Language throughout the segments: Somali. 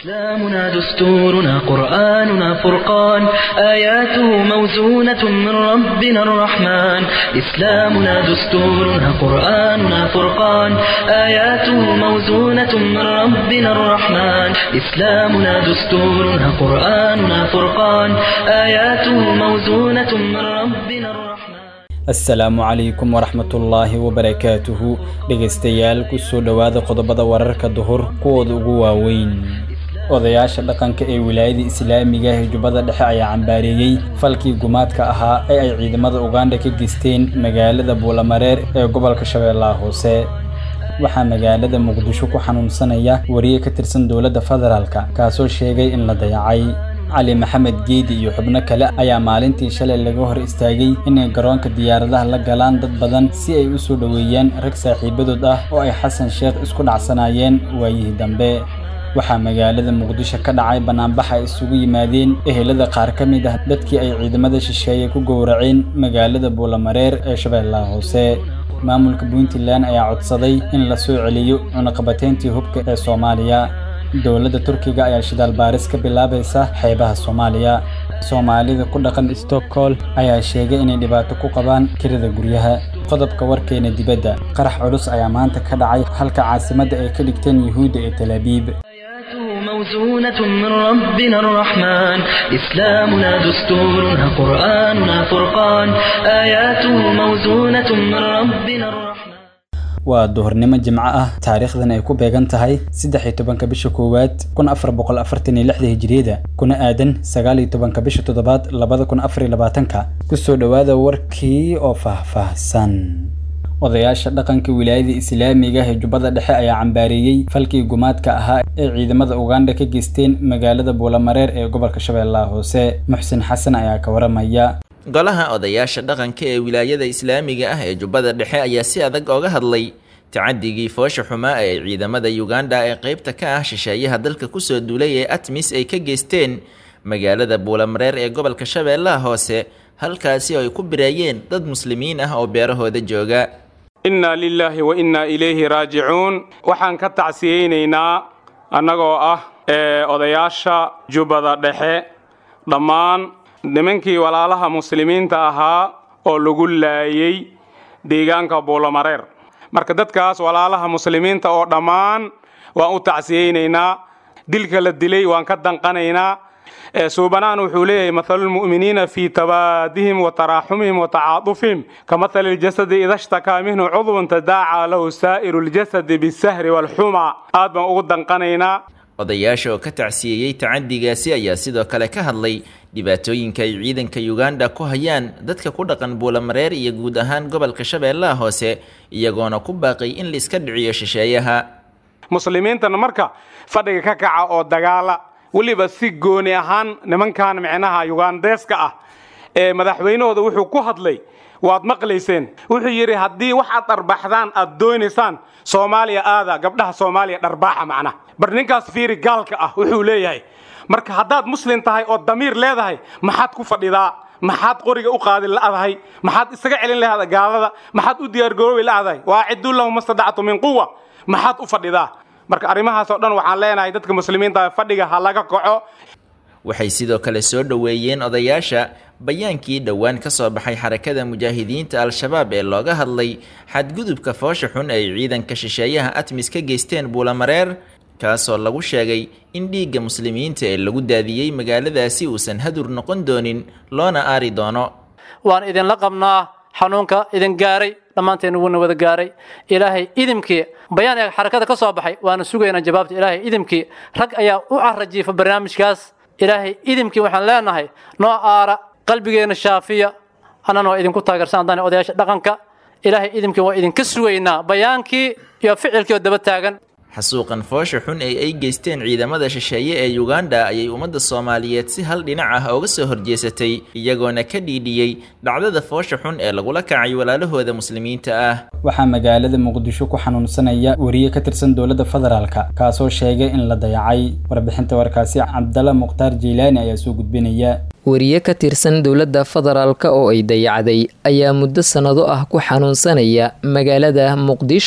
إسلامنا دستورنا قرآننا فرقان آياته موزونة من ربنا الرحمن إسلامنا دستورنا قرآننا فرقان آياته موزونة من ربنا الرحمن إسلامنا دستورنا قرآننا فرقان آياته موزونة من ربنا الرحمن asalaamu calaykum waraxmatullaahi wabarakaatuhu dhegaystayaal kusoo dhowaada qodobada wararka duhur kuwooda ugu waaweyn odayaasha dhaqanka ee wilaayada islaamiga ee jubbada dhexe ayaa cambaareeyey falkii gumaadka ahaa ee ay ciidamada ugandha ka geysteen magaalada buulamareer ee gobolka shabeellaha hoose waxaa magaalada muqdisho ku xanuunsanaya wariye ka tirsan dowladda federaalka kaasoo sheegay in la dayacay cali maxamed geedi iyo xubno kale ayaa maalintii shalay laga hor istaagay inay garoonka diyaaradaha la galaan dad badan si ay u soo dhoweeyaan rag saaxiibadood ah oo ay xasan sheekh isku dhacsanaayeen waayihii dambe waxaa magaalada muqdisho ka dhacay banaanbax ay isugu yimaadeen ehelada qaar ka mid ah dadkii ay ciidamada shisheeye ku gowraceen magaalada buulamareer ee shabeellaha hoose maamulka puntland ayaa codsaday in la soo celiyo cunaqabateyntii hubka ee soomaaliya dowladda turkiga ayaa shidaal baaris ka bilaabaysa xeebaha soomaaliya soomaalida ku dhaqan stockholm ayaa sheegay inay dhibaato ku qabaan kirada guryaha qodobka warkeena dibadda qarax culus ayaa maanta ka dhacay halka caasimadda ay ka dhigteen yuhuudda ee talaabiib آياته موزونة من ربنا الرحمن إسلامنا دستورنا قرآننا فرقان آياته موزونة من ربنا الرحمن waa duhurnimo jimco ah taariikhdan ay ku beegan tahay saddex iyo tobanka bisha koowaad kun afar boqol afartan iyo lixda hijiriyada kuna aadan sagaal iyo tobanka bisha toddobaad labada kun afar iyo labaatanka kusoo dhowaada warkii oo faahfaahsan odayaasha dhaqanka wilaayada islaamiga ee jubbada dhexe ayaa cambaareeyey falkii gumaadka ahaa ee ciidamada ugandha ka geysteen magaalada buulamareer ee gobolka shabeellaha hoose muxsin xasan ayaa ka waramaya golaha odayaasha dhaqanka ee wilaayada islaamiga ah ee jubbada dhexe ayaa si adag ooga hadlay tacadigii foosha xumaa ee ciidamada uganda ee qeybta ka ah shisheeyaha dalka kusoo duulay ee atmis ay ka geysteen magaalada buulamareer ee gobolka shabeellaha hoose halkaasi oo ay ku bireeyeen dad muslimiin ah oo beerahooda jooga innaa lilaahi wa innaa ilayhi raajicuun waxaan ka tacsiyeynaynaa annagoo ah ee odayaasha jubbada dhexe dhammaan nimankii walaalaha muslimiinta ahaa oo lagu laayay deegaanka buulamareer marka dadkaas walaalaha muslimiinta oo dhammaan waan u tacsiyeynaynaa dilka la dilay waan ka danqanaynaa suubanaan wuxuu leeyahay mathalulmu'miniina fii tabaadihim wa taraaxumihim wa tacaadufihim ka mathali ljasadi ida shtakaa minhu cudwun tadaacaa lahu saa'iru ljasadi bisahri waalxuma aad baan ugu danqanaynaa odayaasha oo ka tacsiyeeyey tacadigaasi ayaa sidoo kale ka hadlay dhibaatooyinka ay ciidanka uganda ku hayaan dadka ku dhaqan buulamareer iyo guud ahaan gobolka shabeellaha hoose iyagoona ku baaqay in la iska dhiciyo shisheeyaha muslimiintana marka fadhiga ka kaca oo dagaala weliba si gooni ahaan nimankan micnaha yugandeeska ah ee madaxweynahooda wuxuu ku hadlay waad maqlayseen wuxuu yidhi haddii waxaad dharbaxdaan aad doonaysaan soomaaliya aada gabdhaha soomaaliya dharbaaxa macnaha bar ninkaas fiiri gaalka ah wuxuu leeyahay marka haddaad muslim tahay oo damiir leedahay maxaad ku fadhidaa maxaad qoriga u qaadi la'dahay maxaad isaga celin lahaada gaalada maxaad u diyaargaroobi la'dahay waa ciduu lahum mastadactu min quwa maxaad u fadhidaa marka arrimahaasoo dhan waxaan leenahay dadka muslimiinta fadhiga ha laga kaco waxay sidoo kale soo dhoweeyeen odayaasha bayaankii dhowaan ka soo baxay xarakada mujaahidiinta al-shabaab ee looga hadlay xadgudubka foosha xun ay ciidanka shisheeyaha atmis ka geysteen buulamareer kaasoo lagu sheegay in dhiigga muslimiinta ee lagu daadiyey magaaladaasi uusan hadur noqon doonin loona aari doono waan idinla qabnaa xanuunka idin gaaray dhammaanteen wuuna wada gaaray ilaahay idimkii bayaan ee xarakada ka soo baxay waana sugaynaa jawaabta ilaahay idimkii rag ayaa u carajiifa barnaamijkaas ilaahay idimkii waxaan leenahay noo aara qalbigeenna shaafiya annana waa idinku taageersan haddaan odayaasha dhaqanka ilaahay idimkii waa idinka sugaynaa bayaankii iyo ficilkii oo daba taagan xasuuqan foosha xun ee ay geysteen ciidamada shisheeye ee uganda ayay ummadda soomaaliyeed si hal dhinac ah ooga soo horjeesatay iyagoona ka dhiidhiyey dhacdada foosha xun ee lagula kacay walaalahooda muslimiinta ah waxaa magaalada muqdisho ku xanuunsanaya wariye ka tirsan dowladda federaalka kaasoo sheegay in la dayacay warbixinta warkaasi cabdalla mukhtaar jeylaani ayaa soo gudbinaya wariye ka tirsan dowladda federaalka oo ay dayacday ayaa muddo sannado ah ku xanuunsanaya magaalada muqdisho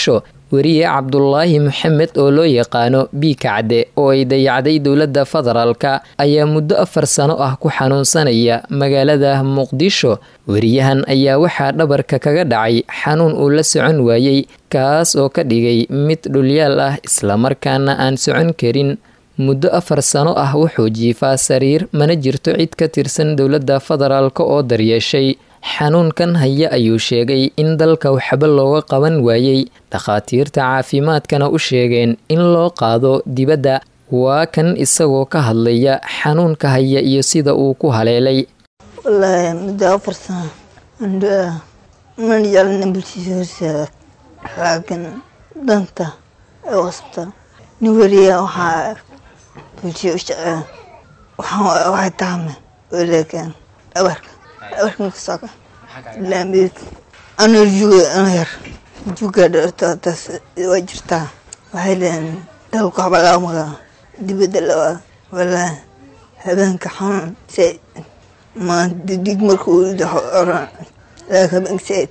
weriye cabdulaahi maxamed oo loo yaqaano biikacde oo ay dayacday dowladda federaalka ayaa muddo afar sano ah ku xanuunsanaya magaalada muqdisho weriyahan ayaa waxaa dhabarka kaga dhacay xanuun uu la socon waayey kaas oo ka dhigay mid dhulyaal ah islamarkaana aan socon karin muddo afar sano ah wuxuu jiifaa sariir mana jirto cid ka tirsan dowladda federaalk oo daryeeshay xanuunkan haya ayuu sheegay in dalka waxba looga qaban waayey dhakhaatiirta caafimaadkana u sheegeen in loo qaado dibadda waa kan isagoo ka hadlaya xanuunka haya iyo sida uu ku haleelay wallaahi muddo afar sano andhaa man jeclina bulshiisa horseeda laakiin danta ee wasbta nin weriya waxaa bulshiya u jeceen waxay taame oo leekeen dhabarka dhabarka makasoka laamid anoo juga ano yar juga dharto taas waa jirtaa waxay leeyiin dalka waxba laga magaa dibadda lawaa wallaahi habeenka xanuun said maanta dig markuu oran habeenka said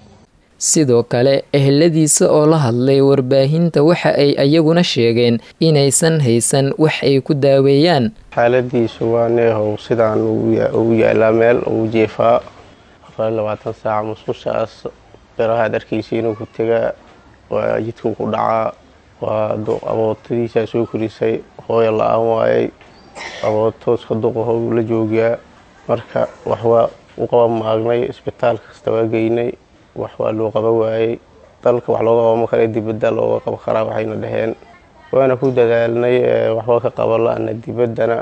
sidoo kale eheladiisa oo la hadlay warbaahinta waxa ay ayaguna sheegeen inaysan haysan wax ay ku daaweeyaan xaaladiisu waa neehow sidaan ugu yaalaa meel ugu jeefaa afar labaatan saaca musqushaas berahaad arkaysa inuu ku tegaa waa jidkuu ku dhacaa waa abootadiisaa soo korisay hooya la-aan waayay abootooska duqaho uu la joogaa marka wax waa u qaba maagnay isbitaal kasta waa geynay wax waa loo qaba waayey dalka wax looga qabama kale dibadda looga qaba karaa waxayna dhaheen waana ku dadaalnay waxba ka qaba la-ana dibaddana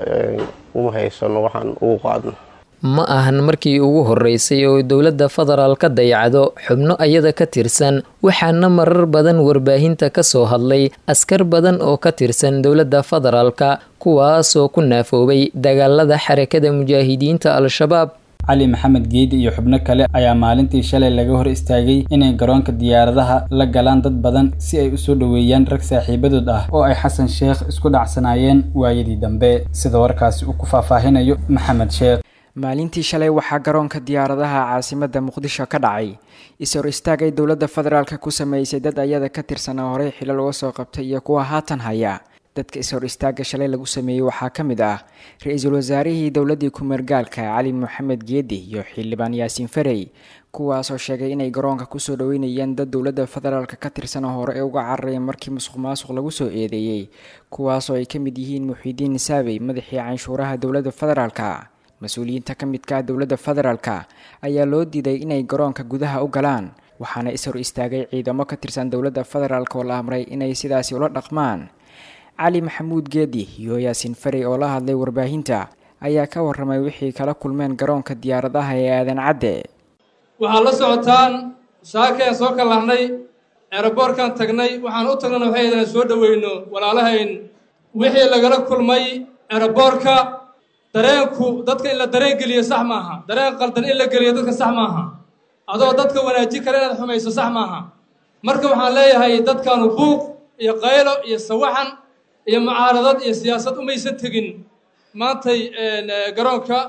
uma haysano waxaan ugu qaadno ma ahan markii ugu horeysay oo dowladda federaal ka dayacdo xubno ayada ka tirsan waxaana marar badan warbaahinta ka soo hadlay askar badan oo ka tirsan dowladda federaalka kuwaasoo ku naafoobay dagaalada xarakada mujaahidiinta al-shabaab cali maxamed geedi iyo xubno kale ayaa maalintii shalay laga hor istaagay inay garoonka diyaaradaha la galaan dad badan si ay usoo dhoweeyaan rag saaxiibadood ah oo ay xasan sheekh isku dhacsanaayeen waayadii dambe sida warkaasi uu ku faahfaahinayo maxamed sheekh maalintii shalay waxaa garoonka diyaaradaha caasimadda muqdisho ka dhacay is-hor istaag ay dowladda federaalk ku sameysay dad ayada ka tirsanaa horey xilal uga soo qabtay iyo kuwa haatan haya dadka is-hor istaagga shalay lagu sameeyey waxaa ka mid ah ra-iisul wasaarihii dowladdii ku-meergaalka cali maxamed geedi iyo xildhibaan yaasiin farey kuwaasoo sheegay inay garoonka kusoo dhaweynayeen dad dowladda federaalk ka tirsan hore ee uga cararaya markii musuq maasuq lagu soo eedeeyey kuwaasoo ay ka mid yihiin muxiidiin nisaabey madaxii canshuuraha dowladda federaalka mas-uuliyiinta ka midka ah dowladda federaalka ayaa loo diiday inay garoonka gudaha u galaan waxaana is-hor istaagay ciidamo ka tirsan dowladda federaalk oo la amray inay sidaasi ula dhaqmaan cali maxamuud geedi iyo yaasiin farey oo la hadlay warbaahinta ayaa ka waramay wixii kala kulmeen garoonka diyaaradaha ee aadan cadde waxaad la socotaan saakeen soo kalahnay eeraboorkan tagnay waxaan u tagnana waxay idaan soo dhoweyno walaalahayn wixii lagala kulmay eeraboorka dareenku dadka in la dareen geliyo sax maaha dareen qaldan in la geliyo dadka sax maaha adoo dadka wanaajin kale inaad xumayso sax maaha marka waxaan leeyahay dadkanu buuq iyo qaylo iyo sawaxan iyo mucaaradad iyo siyaasad umaysan tegin maantay garoonka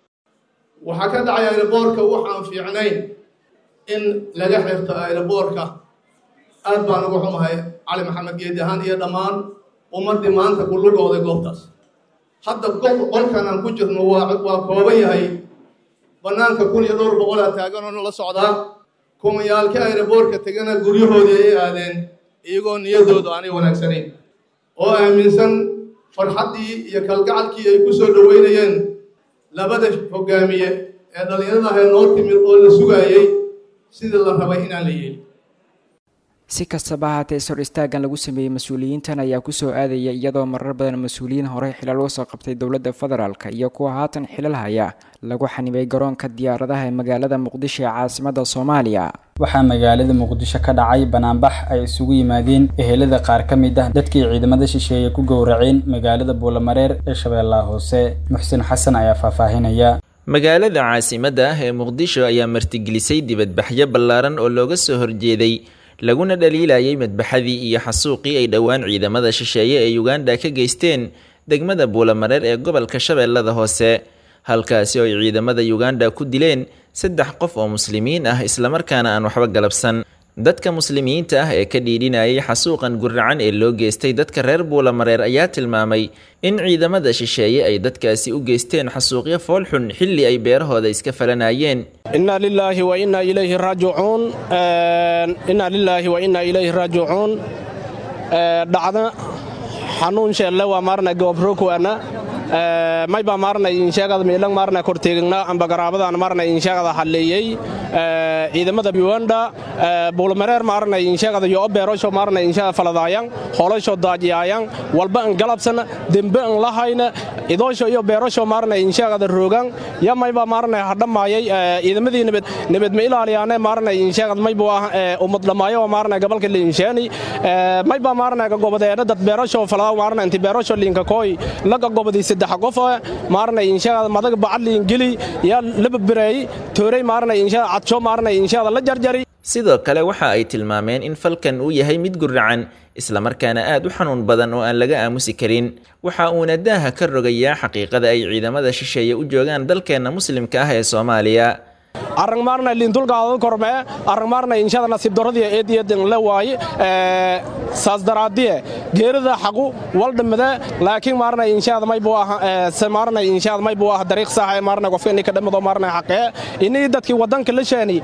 waxaa ka dhacay aeroboorka waxaan fiicnayn in laga xirto aeroboorka aad baan uga xumahay cali maxamed geedi ahaan iyo dhammaan ummaddii maanta ku lugooday goobtaas hadda qolkan aan ku jirno waa kooban yahay bannaanka kun iyo dhowr boqolaa taaganoo la socdaa kumayaalkii aeroboorka tegana guryahoodii ay aadeen iyagoo niyadoodu aanay wanaagsanayn oo aaminsan farxaddii iyo kalgacalkii ay ku soo dhoweynayeen labada hoggaamiye ee dhallinyarada ahay noo timid oo la sugaayey sidii la rabay inaan la yeelin si kastaba haatee is-hor istaaggan lagu sameeyey mas-uuliyiintan ayaa kusoo aadaya iyadoo marar badan mas-uuliyiin horey xilal uga soo qabtay dowladda federaalk iyo kuwa haatan xilal haya lagu xanibay garoonka diyaaradaha ee magaalada muqdisho ee caasimadda soomaaliya waxaa magaalada muqdisho ka dhacay banaanbax ay isugu yimaadeen ehelada qaar ka mid ah dadkii ciidamada shisheeye ku gowraceen magaalada buulamareer ee shabeellaha hoose muxsin xasan ayaa faahfaahinaya magaalada caasimadda ah ee muqdisho ayaa martigelisay dibadbaxyo ballaaran oo looga soo horjeeday laguna dhaliilayay madbaxadii iyo xasuuqii ay dhowaan ciidamada shisheeye ee uganda ka geysteen degmada buulamareer ee gobolka shabeellada hoose halkaasi oo ay ciidamada uganda ku dileen saddex qof oo muslimiin ah islamarkaana aan waxba galabsan dadka muslimiinta ah ee ka dhiidhinayay xasuuqan guracan ee loo geystay dadka reer buulamareer ayaa tilmaamay in ciidamada shisheeye ay dadkaasi u geysteen xasuuqyo foolxun xilli ay beerahooda iska falanayeen inna lilaahi wa inna ilayhi raajicuun inna lilaahi wa inna ilayhi raajicuun dhacda xanuun sheelle waa maarna goobrokuana may baa maarna insheegada miilang maarna korteegna amba garaabadan maarna insheegada halleeyey ciidamada Uganda bulmareer maarna insheegada yo beerosho maarna insheegada faladayang holosho daajiyayang walba an galabsan dembe an lahayna idoosho iyo beerosho maarna insheegada roogan ya may baa maarna hadhamayay ciidamadii nabad nabad ma ilaaliyaane maarna insheegada may baa ummad dhamaayo maarna gobolka liinshaani may baa maarna gobodeeda dad beerosho falada maarna inti beerosho liinka kooy laga gobodii saddex qof maarna insheegada madag bacad liingeli ya laba bireey tooray maarna insheegada cadsho maarna insheegada la jarjari sidoo kale waxa ay tilmaameen in falkan uu yahay mid guracan islamarkaana aad u xanuun badan oo aan laga aamusi karin waxa uuna daaha ka rogayaa xaqiiqada ay ciidamada shisheeye u joogaan dalkeenna muslimka ah ee soomaaliya arang maarna lindulgaada kormee arang maarna inshada nasiib daradiya eediyadan la waaye saas daraadiye geerida xaqu waldhamade laakiin maarna inshada may buu aha maarna inshada may buu aha dariiq sax maarna qofka inay ka dhamado maarna xaqee inay dadkii wadanka la sheeni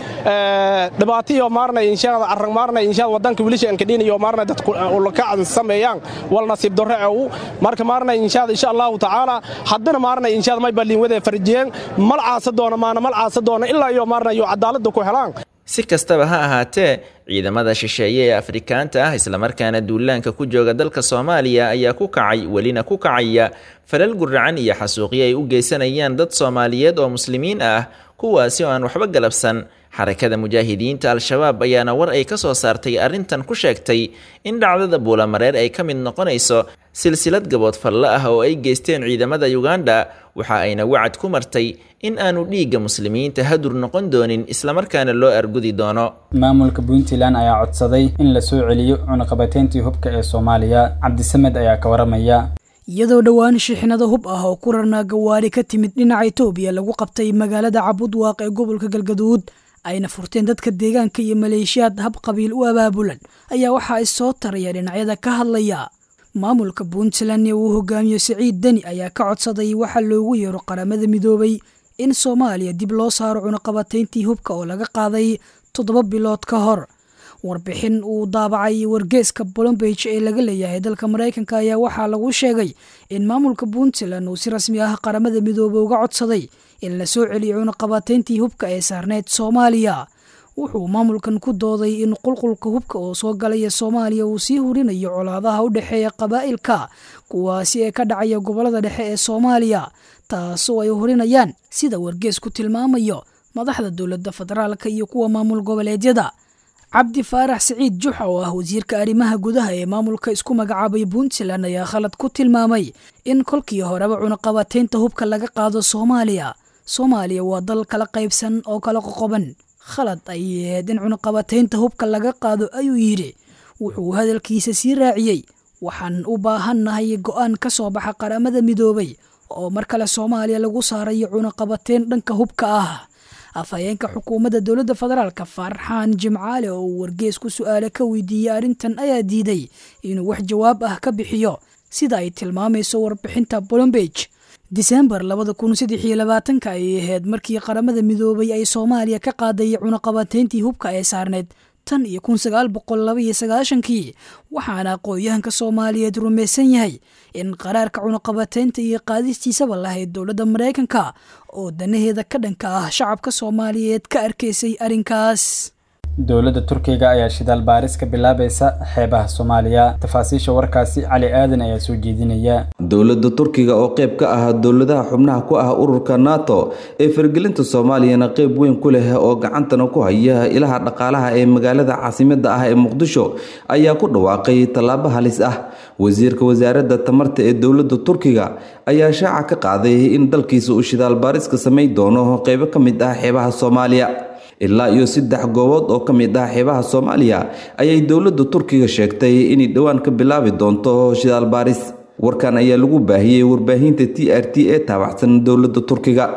dhibaatiyo maarna inshada arang maarna inshada wadanka wilisha ka dhinayo maarna dadku ulka sameeyaan wal nasiib darro u marka maarna inshada insha Allah taala haddana maarna inshada may balin wada farjiyeen mal caasa doona maana mal caasa doona ilaa iyo maarna iyo cadaalada ku helaan si kastaba ha ahaatee ciidamada shisheeye ee afrikaanta ah islamarkaana duulaanka ku jooga dalka soomaaliya ayaa ku kacay welina ku kacaya falal guracan iyo xasuuqyo ay u geysanayaan dad soomaaliyeed oo muslimiin ah kuwaasi oo aan waxba galabsan xarakada mujaahidiinta al-shabaab ayaana war ay ka soo saartay arrintan ku sheegtay in dhacdada buulamareer ay ka mid noqonayso silsilad gabood falle ah oo ay geysteen ciidamada uganda waxa ayna wacad ku martay in aanu dhiigga muslimiinta hadur noqon doonin islamarkaana loo argudi doono maamulka puntland ayaa codsaday in la soo celiyo cunaqabateyntii hubka ee soomaaliya cabdisamed ayaa ka waramaya iyadoo dhowaan shixnado hub ah oo ku rarnaa gawaari ka timid dhinaca itoobiya lagu qabtay magaalada cabudwaaq ee gobolka galgaduud ayna furteen dadka deegaanka iyo maleeshiyaad hab qabiil u abaabulan ayaa waxaa issoo taraya dhinacyada ka hadlaya maamulka puntland ee uu hogaamiyo siciid deni ayaa ka codsaday waxa loogu yeero qaramada midoobay in soomaaliya dib loo saaro cunaqabatayntii hubka oo laga qaaday toddoba bilood ka hor warbixin uu daabacay wargeeska bolombage ee laga leeyahay dalka maraykanka ayaa waxaa lagu sheegay in maamulka puntland uu si rasmi ah qaramada midoobay uga codsaday in la soo celiyo cunaqabatayntii hubka ee saarneyd soomaaliya wuxuu maamulkan ku dooday in qulqulka hubka oo soo galaya soomaaliya uu sii hurinayo colaadaha u dhexeeya qabaa'ilka kuwaasi ee ka dhacaya gobolada dhexe ee soomaaliya taasoo ay hurinayaan sida wargeesku tilmaamayo madaxda dowladda federaalka iyo kuwa maamul goboleedyada cabdi faarax siciid juxa oo ah wasiirka arrimaha gudaha ee maamulka isku magacaabay puntland ayaa khalad ku tilmaamay in kolkii horeba cunaqabataynta hubka laga qaado soomaaliya soomaaliya waa dal kala qaybsan oo kala qoqoban khalad ay ahayd in cunaqabataynta hubka laga qaado ayuu yidhi wuxuu hadalkiisa sii raaciyey waxaan u baahannahay go'aan ka soo baxa qaramada midoobay oo mar kale soomaaliya lagu saarayo cunaqabateyn dhanka hubka ah afhayeenka xukuumadda dowladda federaalka farxaan jimcaale oo uu wargees ku su-aale ka weydiiyey arrintan ayaa diiday inuu wax jawaab ah ka bixiyo sida ay tilmaamayso warbixinta bolombage disembar labada kun saddex iyo labaatanka ayay ahayd markii qaramada midoobay ay soomaaliya ka qaaday cunaqabateyntii hubka ee saarneyd tan iyo kun sagaal boqol laba iyo sagaashankii waxaana aqoon-yahanka soomaaliyeed rumaysan yahay in qaraarka cunaqabateynta iyo qaadistiisaba lahayd dowladda maraykanka oo danaheeda ka dhanka ah shacabka soomaaliyeed ka arkaysay arrinkaas dowladda turkiga ayaa shidaal baaris ka bilaabaysa xeebaha soomaaliya tafaasiisha warkaasi cali aadan ayaa soo jeedinaya dowladda turkiga oo qayb ka ah dowladaha xubnaha ku ah ururka nato ee fargelinta soomaaliyana qayb weyn ku leh oo gacantana ku haya ilaha dhaqaalaha ee magaalada caasimada ah ee muqdisho ayaa ku dhawaaqay tallaabo halis ah wasiirka wasaaradda tamarta ee dowladda turkiga ayaa shaaca ka qaaday in dalkiisa uu shidaal baaris ka samayn doono qaybo ka mid ah xeebaha soomaaliya ilaa iyo saddex goobood oo ka mid ah xeebaha soomaaliya ayay dowladda turkiga sheegtay inay dhowaan ka bilaabi doonto shidaal baaris warkan ayaa lagu baahiyey warbaahinta t r t ee taabacsan dowladda turkiga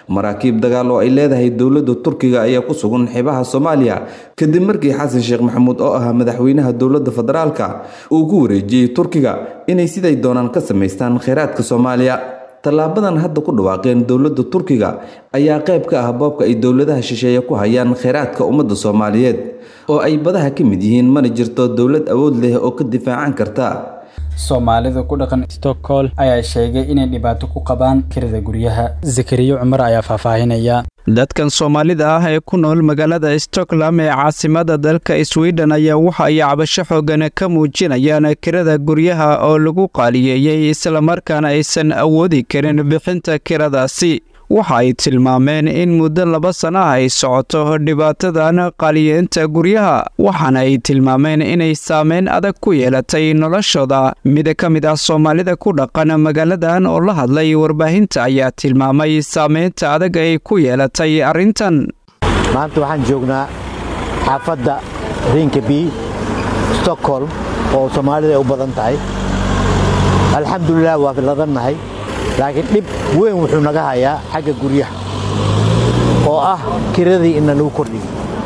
maraakiib dagaal oo ay leedahay dowladda turkiga ayaa ku sugan xeebaha soomaaliya kadib markii xasan sheekh maxamuud oo ahaa madaxweynaha dowladda federaalka uu ku wareejiyey turkiga inay siday doonaan ka samaystaan kheyraadka soomaaliya tallaabadan hadda ku dhawaaqeen dowladda turkiga ayaa qayb ka ah boobka ay dowladaha shisheeye ku hayaan kheyraadka ummadda soomaaliyeed oo ay badaha ka mid yihiin mana jirto dowlad awood leh oo ka difaacan karta soomaalida ku dhaqan stockholm ayaa sheegay inay dhibaato ku qabaan kirada guryaha zakariya cumar ayaa faahfaahinaya dadkan soomaalida ah ee ku nool magaalada stockholm ee caasimada dalka sweden ayaa waxa ay cabasho xoogan ka muujinayaan kirada guryaha oo lagu qaaliyeeyey islamarkaana aysan awoodi karin bixinta kiradaasi waxa ay tilmaameen in muddo laba sana ah ay socoto dhibaatadan qaaliyeenta guryaha waxaana ay tilmaameen inay saameyn adag ku yeelatay noloshooda mid ka mid ah soomaalida ku dhaqan magaaladan oo la hadlay warbaahinta ayaa tilmaamay saameynta adag ay ku yeelatay arrintan maanta waxaan joognaa xaafadda rinkaby stockholm oo soomaalida ay u badan tahay alxamdulilah waa ladannahay laakiin dhib weyn wuxuu naga hayaa xagga guryaha oo ah kiradii ina lagu kordhiyey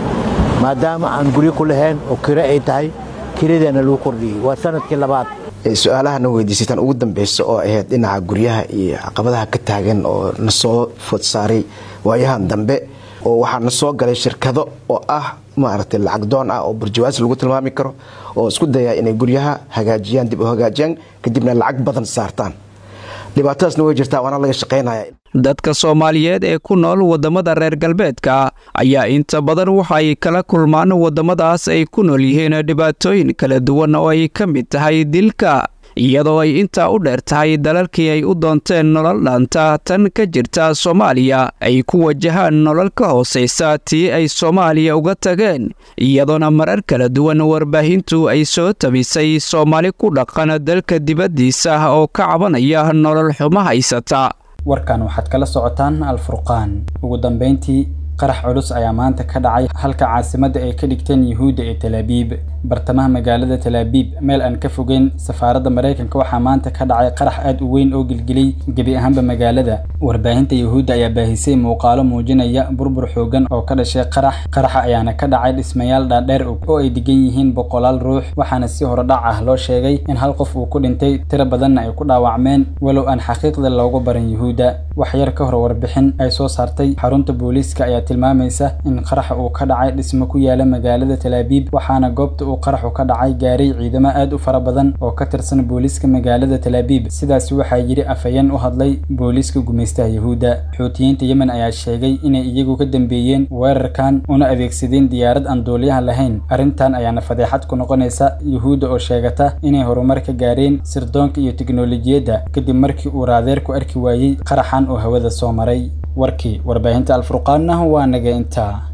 maadaama aan guryo ku lahayn oo kiro ay tahay kiradiina lagu kordhiyey waa sanadkii labaad su-aalahana weydiisataan ugu dambeysa oo ahayd dhinaca guryaha iyo caqabadaha ka taagan oo na soo food saaray waayahan dambe oo waxaa na soo galay shirkado oo ah maaragtay lacag doon ah oo burjawaas lagu tilmaami karo oo isku dayaa inay guryaha hagaajiyaan dib u hagaajiyaan kadibna lacag badan saartaan dhibaatadaasna way jirtaa waana laga shaqaynaya dadka soomaaliyeed ee ku nool waddamada reer galbeedka ayaa inta badan waxa ay kala kulmaan waddamadaas ay ku nool yihiin dhibaatooyin kala duwan oo ay ka mid tahay dilka iyadoo ay intaa u dheer tahay dalalkii ay u doonteen nolol dhaanta tan ka jirta soomaaliya ay ku wajahaan nolol ka hoosaysa tii ay soomaaliya uga tageen iyadoona marar kala duwan warbaahintu ay soo tabisay soomaali ku dhaqan dalka dibaddiisa oo ka cabanaya nolol xumo haysata warkan waxaad kala socotaan alfurqaan ugu dambeyntii qarax culus ayaa maanta ka dhacay halka caasimadda ay ka dhigteen yuhuudda ee talaabiib bartamaha magaalada talaabiib meel aan ka fogeyn safaaradda maraykanka waxaa maanta ka dhacay qarax aad u weyn oo gelgelay gebi ahaanba magaalada warbaahinta yuhuudda ayaa baahisay muuqaalo muujinaya burbur xoogan oo ka dhashay qarax qaraxa ayaana ka dhacay dhismayaal dhaadheer oo ay degan yihiin boqolaal ruux waxaana si horodhac ah loo sheegay in hal qof uu ku dhintay tiro badanna ay ku dhaawacmeen walow aan xaqiiqda loogu barin yuhuudda wax yar ka hor warbixin ay soo saartay xarunta booliiska ayaa tilmaamaysa in qaraxa uu ka dhacay dhismo ku yaala magaalada talaabiib waxaana goobta uu qaraxu ka dhacay gaaray ciidamo aad u fara badan oo ka tirsan booliiska magaalada talaabiib sidaasi waxaa yidhi afhayeen u hadlay booliiska gumaystaha yuhuudda xuutiyiinta yemen ayaa sheegay inay iyagu ka dambeeyeen weerarkan una adeegsadeen diyaarad aan duuliyaha lahayn arrintan ayaana fadeexad ku noqonaysa yuhuudda oo sheegata inay horumar ka gaareen sirdoonka iyo tiknolojiyadda kadib markii uu raadeerku arki waayey qaraxan oo hawada soo maray warkii warbaahinta alfurqaanna waa naga intaa